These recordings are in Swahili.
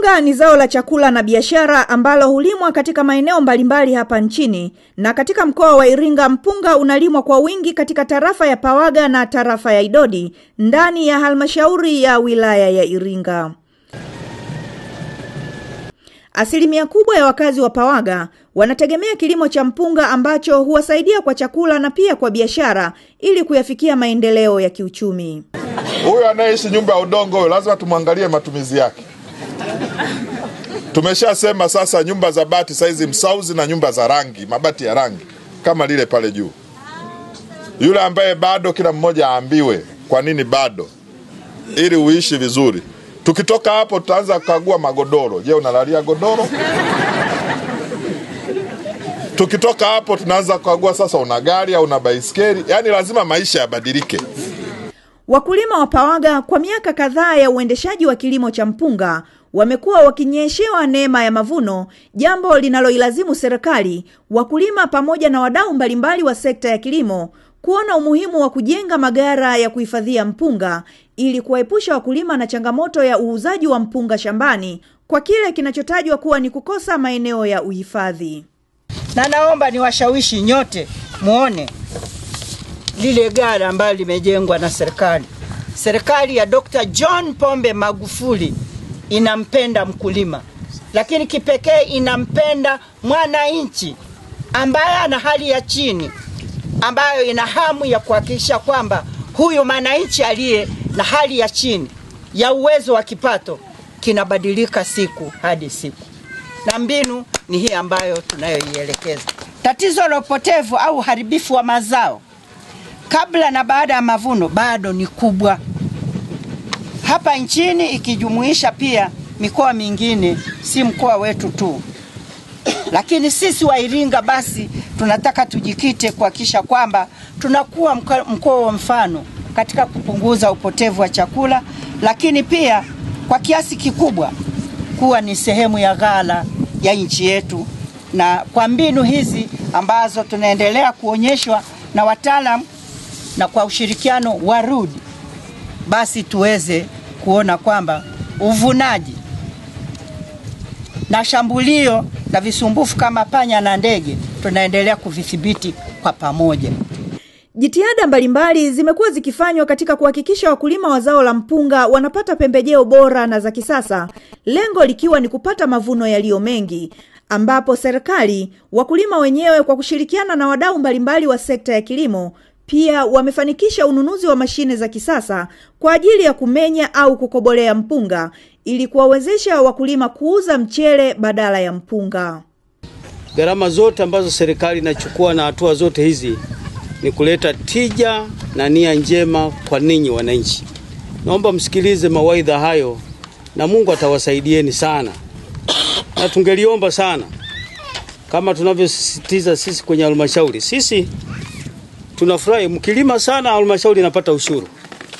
Mpunga ni zao la chakula na biashara ambalo hulimwa katika maeneo mbalimbali hapa nchini, na katika mkoa wa Iringa mpunga unalimwa kwa wingi katika tarafa ya Pawaga na tarafa ya Idodi ndani ya halmashauri ya wilaya ya Iringa. Asilimia kubwa ya wakazi wa Pawaga wanategemea kilimo cha mpunga ambacho huwasaidia kwa chakula na pia kwa biashara ili kuyafikia maendeleo ya kiuchumi. Huyu anayeishi nyumba ya udongo huyo lazima tumwangalie matumizi yake. Tumeshasema sasa, nyumba za bati saizi msauzi na nyumba za rangi, mabati ya rangi kama lile pale juu. Yule ambaye bado, kila mmoja aambiwe kwa nini bado, ili uishi vizuri. Tukitoka hapo, tutaanza kukagua magodoro. Je, unalalia godoro? Tukitoka hapo, tunaanza kukagua sasa, una gari au una baiskeli. Yaani lazima maisha yabadilike. Wakulima wa Pawaga kwa miaka kadhaa ya uendeshaji wa kilimo cha mpunga wamekuwa wakinyeshewa neema ya mavuno, jambo linaloilazimu serikali, wakulima pamoja na wadau mbalimbali wa sekta ya kilimo kuona umuhimu wa kujenga magara ya kuhifadhia mpunga ili kuwaepusha wakulima na changamoto ya uuzaji wa mpunga shambani kwa kile kinachotajwa kuwa ni kukosa maeneo ya uhifadhi. na naomba niwashawishi nyote muone lile gara ambalo limejengwa na serikali. Serikali ya Dr. John Pombe Magufuli inampenda mkulima, lakini kipekee inampenda mwananchi ambaye ana hali ya chini, ambayo ina hamu ya kuhakikisha kwamba huyu mwananchi aliye na hali ya chini ya uwezo wa kipato kinabadilika siku hadi siku na mbinu ni hii ambayo tunayoielekeza. Tatizo la upotevu au uharibifu wa mazao kabla na baada ya mavuno bado ni kubwa hapa nchini, ikijumuisha pia mikoa mingine, si mkoa wetu tu. Lakini sisi wa Iringa basi tunataka tujikite kuhakikisha kwamba tunakuwa mka- mkoa wa mfano katika kupunguza upotevu wa chakula, lakini pia kwa kiasi kikubwa kuwa ni sehemu ya ghala ya nchi yetu, na kwa mbinu hizi ambazo tunaendelea kuonyeshwa na wataalam na kwa ushirikiano wa RUD, basi tuweze kuona kwamba uvunaji na shambulio na visumbufu kama panya na ndege tunaendelea kuvidhibiti kwa pamoja. Jitihada mbalimbali zimekuwa zikifanywa katika kuhakikisha wakulima wa zao la mpunga wanapata pembejeo bora na za kisasa, lengo likiwa ni kupata mavuno yaliyo mengi, ambapo serikali, wakulima wenyewe kwa kushirikiana na wadau mbalimbali wa sekta ya kilimo pia wamefanikisha ununuzi wa mashine za kisasa kwa ajili ya kumenya au kukobolea mpunga ili kuwawezesha wakulima kuuza mchele badala ya mpunga. Gharama zote ambazo serikali inachukua na hatua zote hizi ni kuleta tija na nia njema kwa ninyi wananchi. Naomba msikilize mawaidha hayo na Mungu atawasaidieni sana, na tungeliomba sana kama tunavyosisitiza sisi kwenye halmashauri. Sisi tunafurahi mkilima sana, halmashauri inapata ushuru,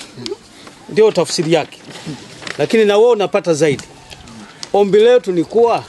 ndio tafsiri yake, lakini na wewe unapata zaidi. Ombi letu ni kuwa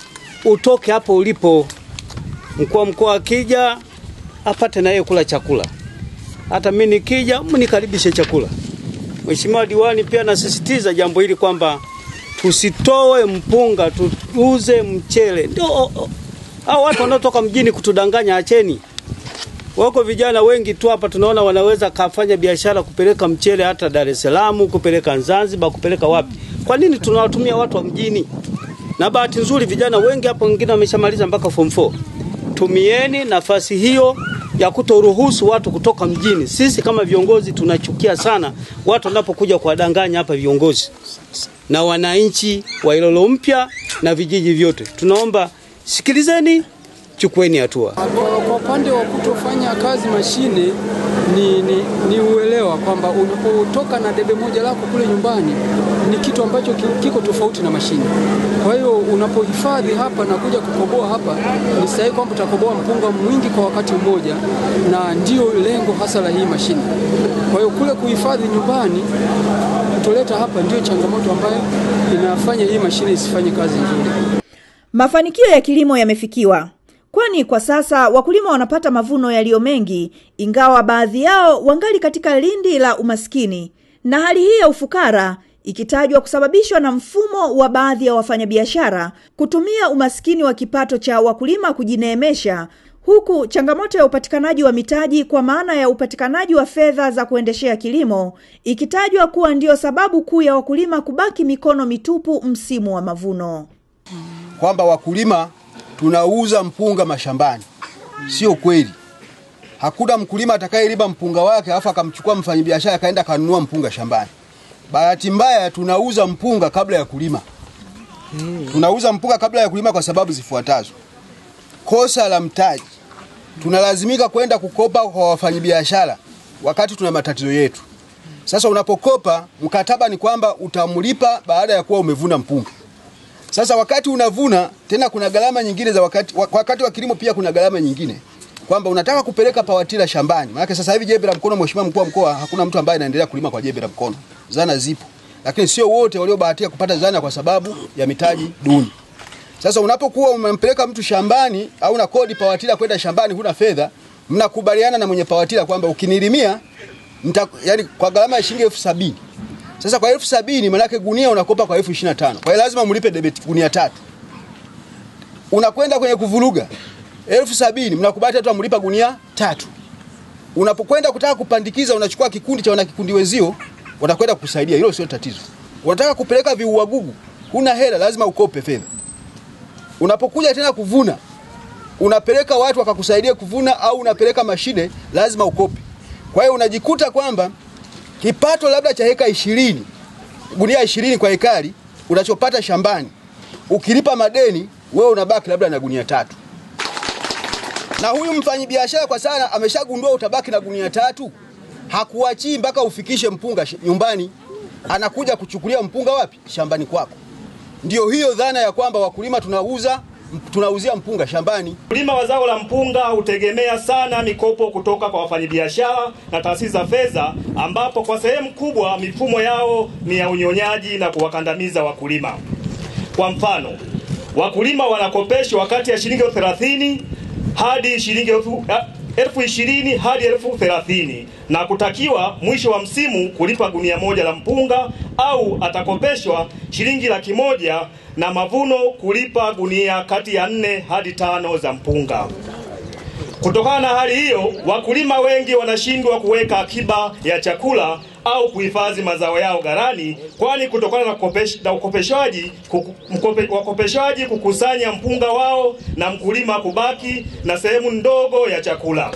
utoke hapo ulipo, mkuu wa mkoa akija apate na yeye kula chakula, hata mimi nikija mnikaribishe chakula. Mheshimiwa diwani pia nasisitiza jambo hili kwamba tusitoe mpunga, tuuze mchele. Ndio o- o- hao watu wanaotoka mjini kutudanganya, acheni. Wako vijana wengi tu hapa tunaona wanaweza kafanya biashara kupeleka mchele hata Dar es Salaam, kupeleka Zanzibar, kupeleka wapi. Kwa nini tunawatumia watu wa mjini? Na bahati nzuri vijana wengi hapa wengine wameshamaliza mpaka form 4. Tumieni nafasi hiyo ya kutoruhusu watu kutoka mjini. Sisi kama viongozi tunachukia sana watu wanapokuja kuwadanganya hapa viongozi na wananchi wa Ilolo mpya na vijiji vyote. Tunaomba sikilizeni, chukueni hatua. Kwa, kwa upande wa kutofanya kazi mashine ni, ni, ni uelewa kwamba unapotoka na debe moja lako kule nyumbani ni kitu ambacho ki- kiko tofauti na mashine. Kwa hiyo unapohifadhi hapa na kuja kukoboa hapa, ni sahihi kwamba utakoboa mpunga mwingi kwa wakati mmoja, na ndio lengo hasa la hii mashine. Kwa hiyo kule kuhifadhi nyumbani kutoleta hapa ndio changamoto ambayo inafanya hii mashine isifanye kazi nzuri. Mafanikio ya kilimo yamefikiwa, kwani kwa sasa wakulima wanapata mavuno yaliyo mengi, ingawa baadhi yao wangali katika lindi la umaskini, na hali hii ya ufukara ikitajwa kusababishwa na mfumo wa baadhi ya wafanyabiashara kutumia umaskini wa kipato cha wakulima kujineemesha huku changamoto ya upatikanaji wa mitaji kwa maana ya upatikanaji wa fedha za kuendeshea kilimo ikitajwa kuwa ndiyo sababu kuu ya wakulima kubaki mikono mitupu msimu wa mavuno. kwamba wakulima tunauza mpunga mashambani. Sio kweli. Hakuna mkulima atakayelima mpunga wake alafu akamchukua mfanyabiashara akaenda kanunua mpunga shambani. Bahati mbaya tunauza mpunga kabla ya kulima. Tunauza mpunga kabla ya kulima kwa sababu zifuatazo. Kosa la mtaji. Tunalazimika kwenda kukopa kwa wafanyabiashara wakati tuna matatizo yetu. Sasa unapokopa mkataba ni kwamba utamlipa baada ya kuwa umevuna mpunga. Sasa wakati unavuna tena kuna gharama nyingine za wakati, wa- wakati wa kilimo pia kuna gharama nyingine kwamba unataka kupeleka pawatila shambani. Maana sasa hivi jembe la mkono, mheshimiwa mkuu wa mkoa, hakuna mtu ambaye anaendelea kulima kwa jembe la mkono. Zana zipo, lakini sio wote waliobahatika kupata zana kwa sababu ya mitaji duni. Sasa unapokuwa umempeleka mtu shambani au na kodi pawatila kwenda shambani, huna fedha, mnakubaliana na mwenye pawatila kwamba ukinilimia mta, yani kwa gharama ya shilingi elfu sabini sasa kwa elfu sabini manake gunia unakopa kwa elfu ishirini na tano kwa hiyo lazima mlipe debit gunia tatu. Unakwenda kwenye kuvuruga elfu sabini mnakubali tu amlipa gunia tatu. Unapokwenda kutaka kupandikiza unachukua kikundi cha wanakikundi wenzio watakwenda kukusaidia, hilo sio tatizo. Unataka kupeleka viuagugu, huna hela, lazima ukope fedha. Unapokuja tena kuvuna unapeleka watu wakakusaidia kuvuna au unapeleka mashine, lazima ukope. Kwa hiyo unajikuta kwamba kipato labda cha heka ishirini gunia ishirini kwa hekari unachopata shambani, ukilipa madeni wewe unabaki labda na gunia tatu, na huyu mfanyabiashara kwa sana ameshagundua utabaki na gunia tatu, hakuachii mpaka ufikishe mpunga shi- nyumbani, anakuja kuchukulia mpunga wapi? Shambani kwako. Ndio hiyo dhana ya kwamba wakulima tunauza tunauzia mpunga shambani. Ukulima wa zao la mpunga hutegemea sana mikopo kutoka kwa wafanyabiashara na taasisi za fedha, ambapo kwa sehemu kubwa mifumo yao ni ya unyonyaji na kuwakandamiza wakulima. Kwa mfano, wakulima wanakopeshwa kati ya shilingi elfu thelathini hadi shilingi elfu ah, elfu ishirini hadi elfu thelathini na kutakiwa mwisho wa msimu kulipa gunia moja la mpunga au atakopeshwa shilingi laki moja na mavuno kulipa gunia kati ya nne hadi tano za mpunga. Kutokana na hali hiyo, wakulima wengi wanashindwa kuweka akiba ya chakula au kuhifadhi mazao yao ghalani, kwani kutokana na kukopesh- na ukopeshwaji kuku- mkope- wakopeshaji kukusanya mpunga wao na mkulima kubaki na sehemu ndogo ya chakula.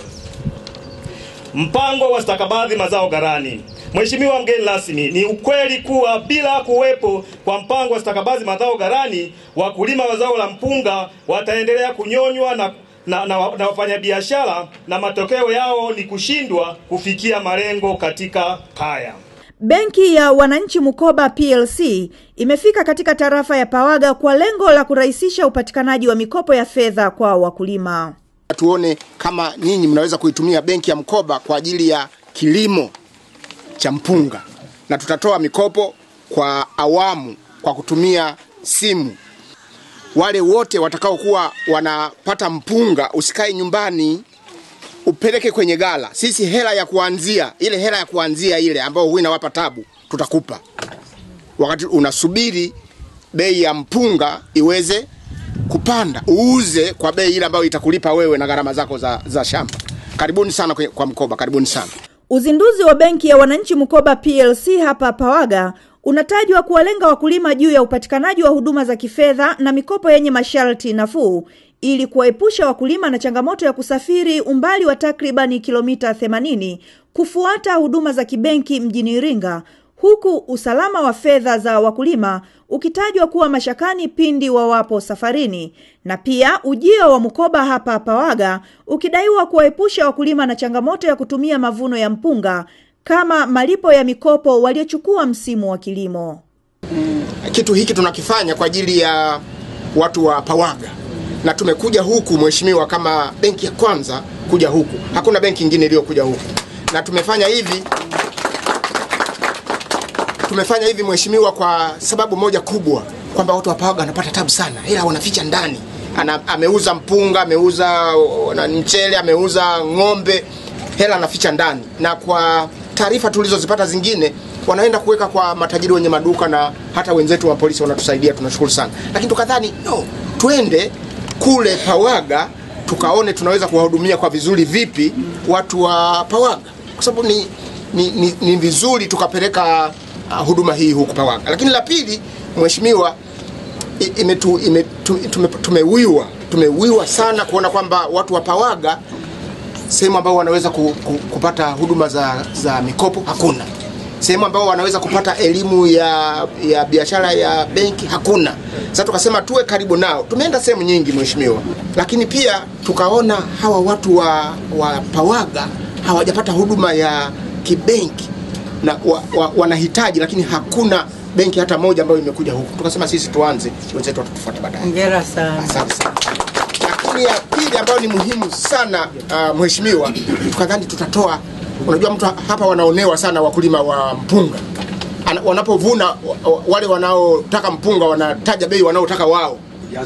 Mpango wa stakabadhi mazao ghalani. Mheshimiwa mgeni rasmi, ni ukweli kuwa bila kuwepo kwa mpango wa stakabadhi mazao ghalani, wakulima wa zao la mpunga wataendelea kunyonywa na na, na, na wafanyabiashara na matokeo yao ni kushindwa kufikia malengo katika kaya. Benki ya Wananchi Mkoba PLC imefika katika tarafa ya Pawaga kwa lengo la kurahisisha upatikanaji wa mikopo ya fedha kwa wakulima. tuone kama nyinyi mnaweza kuitumia benki ya mkoba kwa ajili ya kilimo cha mpunga, na tutatoa mikopo kwa awamu kwa kutumia simu. Wale wote watakaokuwa wanapata mpunga, usikae nyumbani, upeleke kwenye gala. Sisi hela ya kuanzia, ile hela ya kuanzia ile ambayo huwa inawapa tabu, tutakupa wakati unasubiri bei ya mpunga iweze kupanda, uuze kwa bei ile ambayo itakulipa wewe na gharama zako za, za shamba. Karibuni sana kwe- kwa mkoba, karibuni sana. Uzinduzi wa benki ya Wananchi Mkoba PLC hapa Pawaga unatajwa kuwalenga wakulima juu ya upatikanaji wa huduma za kifedha na mikopo yenye masharti nafuu ili kuwaepusha wakulima na changamoto ya kusafiri umbali wa takribani kilomita 80 kufuata huduma za kibenki mjini Iringa huku usalama wa fedha za wakulima ukitajwa kuwa mashakani pindi wawapo safarini, na pia ujio wa mkoba hapa Pawaga ukidaiwa kuwaepusha wakulima na changamoto ya kutumia mavuno ya mpunga kama malipo ya mikopo waliochukua msimu wa kilimo. Kitu hiki tunakifanya kwa ajili ya watu wa Pawaga, na tumekuja huku mheshimiwa, kama benki ya kwanza kuja huku. Hakuna benki nyingine iliyokuja huku, na tumefanya hivi tumefanya hivi mheshimiwa, kwa sababu moja kubwa kwamba watu wa Pawaga wanapata tabu sana, ila wanaficha ndani. Ana, ameuza mpunga, ameuza uh, na mchele, ameuza ng'ombe, hela anaficha ndani. Na kwa taarifa tulizozipata zingine wanaenda kuweka kwa matajiri wenye maduka na hata wenzetu wa polisi wanatusaidia, tunashukuru sana. Lakini tukadhani no, twende kule Pawaga tukaone tunaweza kuwahudumia kwa vizuri vipi watu wa Pawaga, kwa sababu ni, ni, ni, ni vizuri tukapeleka uh, huduma hii huku Pawaga. Lakini la pili, mheshimiwa, i- imetu, ime, tu- tume, tumewiwa tumewiwa sana kuona kwamba watu wa Pawaga sehemu ambao wanaweza ku, ku, kupata huduma za, za mikopo hakuna sehemu ambao wanaweza kupata elimu ya, ya biashara ya benki hakuna sasa tukasema tuwe karibu nao tumeenda sehemu nyingi mheshimiwa lakini pia tukaona hawa watu wa, wa pawaga hawajapata huduma ya kibenki na wa, wa, wanahitaji lakini hakuna benki hata moja ambayo imekuja huku tukasema sisi tuanze wenzetu watatufuata baadaye Hongera sana. Asante sana. Lakini ya pili ambayo ni muhimu sana uh, mheshimiwa, tukadhani tutatoa, unajua mtu hapa wanaonewa sana wakulima wa mpunga Ana- wanapovuna wa- wa- wale wanaotaka mpunga wanataja bei wanaotaka wao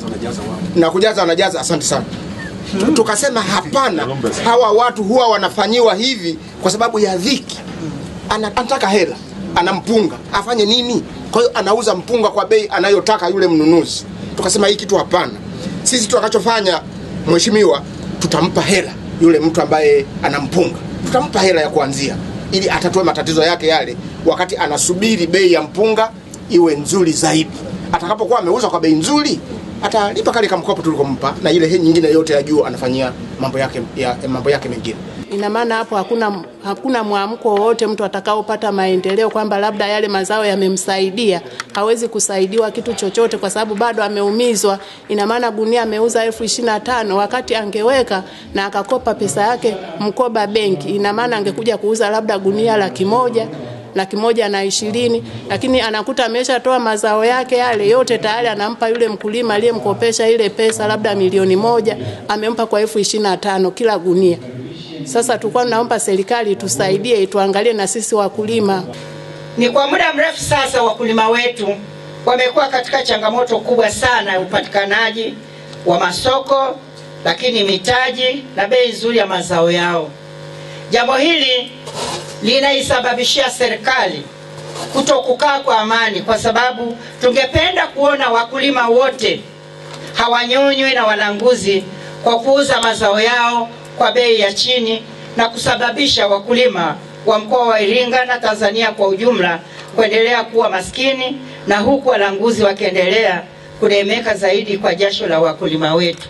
na kujaza wanajaza. Asante sana. Tukasema hapana, hawa watu huwa wanafanyiwa hivi kwa sababu ya dhiki. Ana- Anataka hela, ana mpunga, afanye nini? Kwa hiyo anauza mpunga kwa bei anayotaka yule mnunuzi. Tukasema hii kitu hapana. Sisi tutakachofanya mheshimiwa, tutampa hela yule mtu ambaye ana mpunga, tutampa hela ya kuanzia ili atatue matatizo yake yale, wakati anasubiri bei ya mpunga iwe nzuri zaidi. Atakapokuwa ameuza kwa bei nzuri, atalipa kale kamkopo tulikompa, na ile he nyingine yote ya juu anafanyia mambo yake ya, mambo yake mengine. Ina maana hapo hakuna hakuna mwamko wowote mtu atakaopata maendeleo kwamba labda yale mazao yamemsaidia. Hawezi kusaidiwa kitu chochote kwa sababu bado ameumizwa. Ina maana gunia ameuza elfu ishirini na tano wakati angeweka na akakopa pesa yake mkoba benki, ina maana angekuja kuuza labda gunia laki moja laki moja na ishirini, lakini anakuta ameshatoa mazao yake yale yote tayari, anampa yule mkulima aliyemkopesha ile pesa labda milioni moja, amempa kwa elfu ishirini na tano kila gunia. Sasa tulikuwa tunaomba serikali tusaidie, tuangalie na sisi wakulima. Ni kwa muda mrefu sasa wakulima wetu wamekuwa katika changamoto kubwa sana ya upatikanaji wa masoko, lakini mitaji na bei nzuri ya mazao yao. Jambo hili linaisababishia serikali kuto kukaa kwa amani, kwa sababu tungependa kuona wakulima wote hawanyonywe na walanguzi kwa kuuza mazao yao kwa bei ya chini na kusababisha wakulima wa mkoa wa Iringa na Tanzania kwa ujumla kuendelea kuwa maskini na huku walanguzi wakiendelea kunemeka zaidi kwa jasho la wakulima wetu.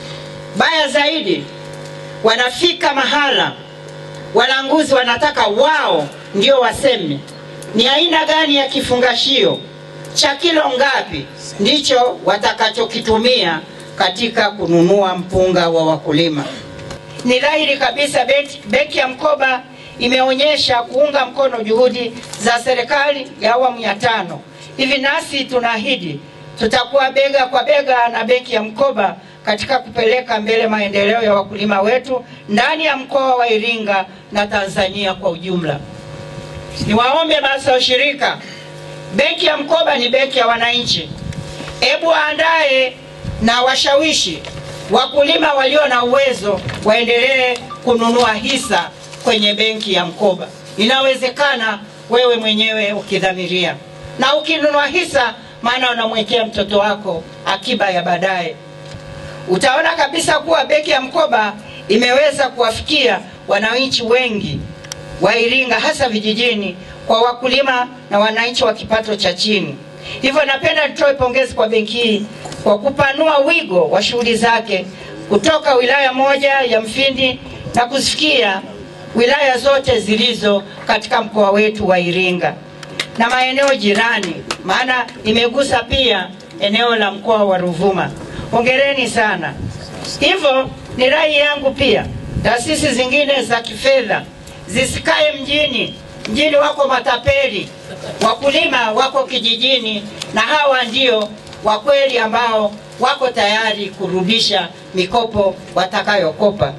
Baya zaidi, wanafika mahala walanguzi wanataka wao ndio waseme ni aina gani ya kifungashio cha kilo ngapi ndicho watakachokitumia katika kununua mpunga wa wakulima. Ni dhahiri kabisa benki, benki ya mkoba imeonyesha kuunga mkono juhudi za serikali ya awamu ya tano. Hivi nasi tunaahidi tutakuwa bega kwa bega na benki ya mkoba katika kupeleka mbele maendeleo ya wakulima wetu ndani ya mkoa wa Iringa na Tanzania kwa ujumla. Niwaombe basi washirika, benki ya mkoba ni benki ya wananchi. Hebu waandae na washawishi wakulima walio na uwezo waendelee kununua hisa kwenye benki ya mkoba. Inawezekana wewe mwenyewe ukidhamiria, na ukinunua hisa, maana unamwekea mtoto wako akiba ya baadaye. Utaona kabisa kuwa benki ya mkoba imeweza kuwafikia wananchi wengi wa Iringa, hasa vijijini, kwa wakulima na wananchi wa kipato cha chini. Hivyo napenda nitoe pongezi kwa benki hii kwa kupanua wigo wa shughuli zake kutoka wilaya moja ya Mfindi na kuzifikia wilaya zote zilizo katika mkoa wetu wa Iringa na maeneo jirani, maana imegusa pia eneo la mkoa wa Ruvuma. Hongereni sana. Hivyo ni rai yangu pia taasisi zingine za kifedha zisikae mjini. Mjini wako matapeli, wakulima wako kijijini, na hawa ndio wa kweli ambao wako tayari kurudisha mikopo watakayokopa.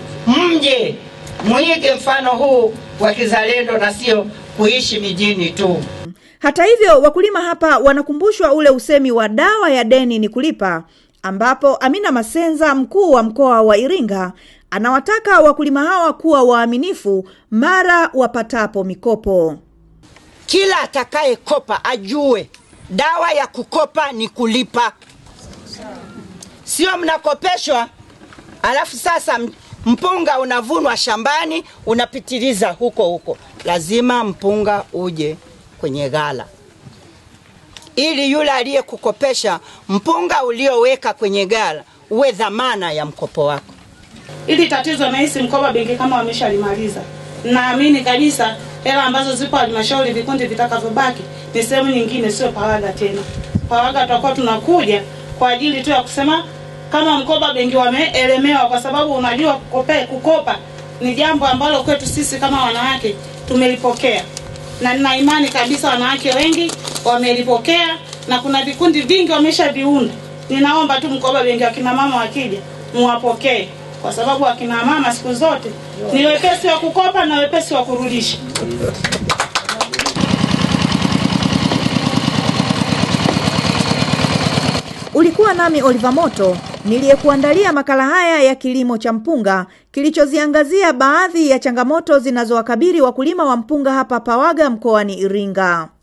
Mje mwige mfano huu wa kizalendo na sio kuishi mijini tu. Hata hivyo, wakulima hapa wanakumbushwa ule usemi wa dawa ya deni ni kulipa, ambapo Amina Masenza, mkuu wa mkoa wa Iringa, anawataka wakulima hawa kuwa waaminifu mara wapatapo mikopo. kila atakayekopa ajue dawa ya kukopa ni kulipa, sio mnakopeshwa alafu sasa m- mpunga unavunwa shambani unapitiliza huko huko. Lazima mpunga uje kwenye ghala ili yule aliyekukopesha mpunga ulioweka kwenye ghala uwe dhamana ya mkopo wako. Ili tatizo nahisi mkoba benki kama wameshalimaliza. Naamini kabisa hela ambazo zipo halmashauri, vikundi vitakavyobaki ni sehemu nyingine, sio Pawaga tena. Pawaga tutakuwa tunakuja kwa ajili tu ya kusema kama mkoba benki wameelemewa, kwa sababu unajua kukope, kukopa ni jambo ambalo kwetu sisi kama wanawake tumelipokea, na nina imani kabisa wanawake wengi wamelipokea, na kuna vikundi vingi wameshaviunda. Ninaomba tu mkoba benki, wakina mama wakija muwapokee, kwa sababu wakina mama siku zote ni wepesi wa kukopa na wepesi wa kurudisha. Ulikuwa nami Oliver Moto niliyekuandalia makala haya ya kilimo cha mpunga kilichoziangazia baadhi ya changamoto zinazowakabili wakulima wa mpunga hapa Pawaga mkoani Iringa.